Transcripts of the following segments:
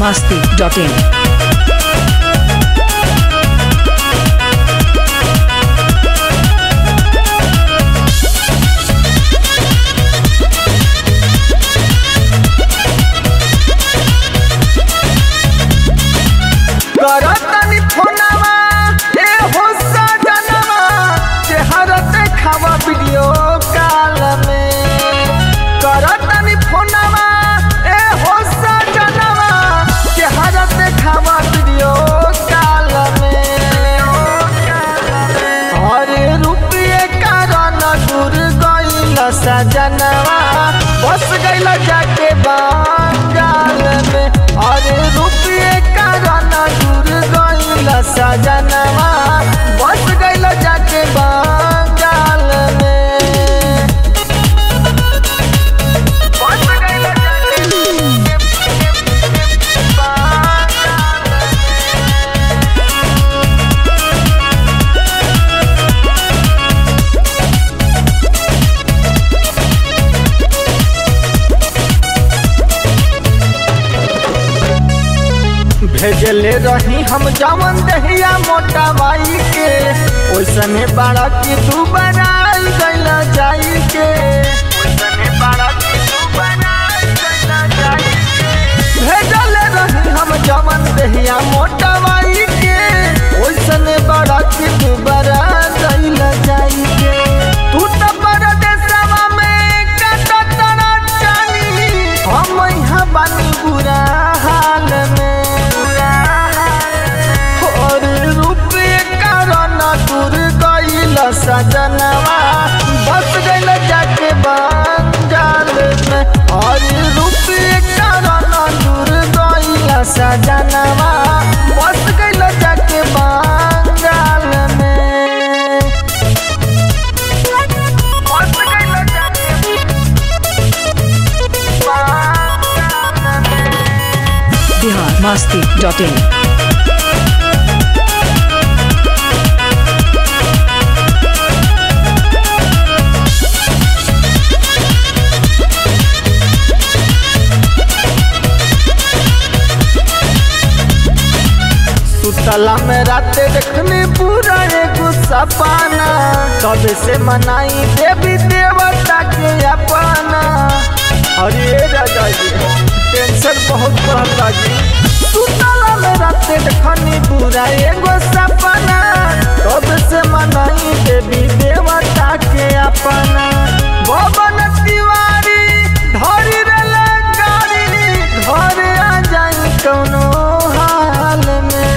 masti.in. करतनी फोनवा ए हो सजनवा चेहरा देखावा वीडियो कॉल में करतनी फोनवा ए हो सजनवा चेहरा देखावा वीडियो कॉल में अरे रुपये कारण दूर गइल सजनवा बस गइल जाके बंगाल में अरे रुपये कारण दूर गइल सजनवा बस गइल जाके बंगाल में बस गइल जाके बंगाल भेजले रही हम जवन दहिया मोटा माई के ओइसने बाड़ा की तू बनाई गइला जाई के ओइसने बाड़ा की तू बनाई गइला जाई के भेजले रही हम जवन दहिया मोटा माई के ओइसने बाड़ा की तू बना गइला जाई के तू तो परदेसवा में कटतरा चानी हम यहाँ बानी बुरा हाल में और रुपये कारण दूर गइल सजनवा बस गइल जाके बंगाल में और रुपये कारण दूर गइल सजनवा बस गइल जाके बंगाल में बस गइल जाके बंगाल में Bihar masti.in. सुतला में राते देखने पूरा एगो सपना कब से मनाई देवी देवता के अपना अरे राजा जी टेंशन बहुत बढ़ता जी सुतला में राते देखने पूरा एगो सपना कब से मनाई देवी देवता के अपना भवन तिवारी धरी रे गाड़ी घर आ जाई कौनो हाल में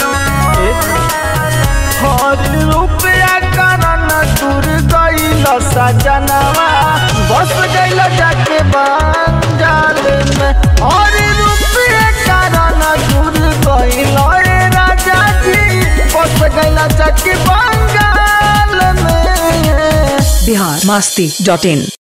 हर रुपया कारण दूर गइल सजनवा बस गइल जाके बंगाल में हर रुपया कारण दूर गइल रे राजा जी बस गइल जाके बंगाल में Bihar masti.in.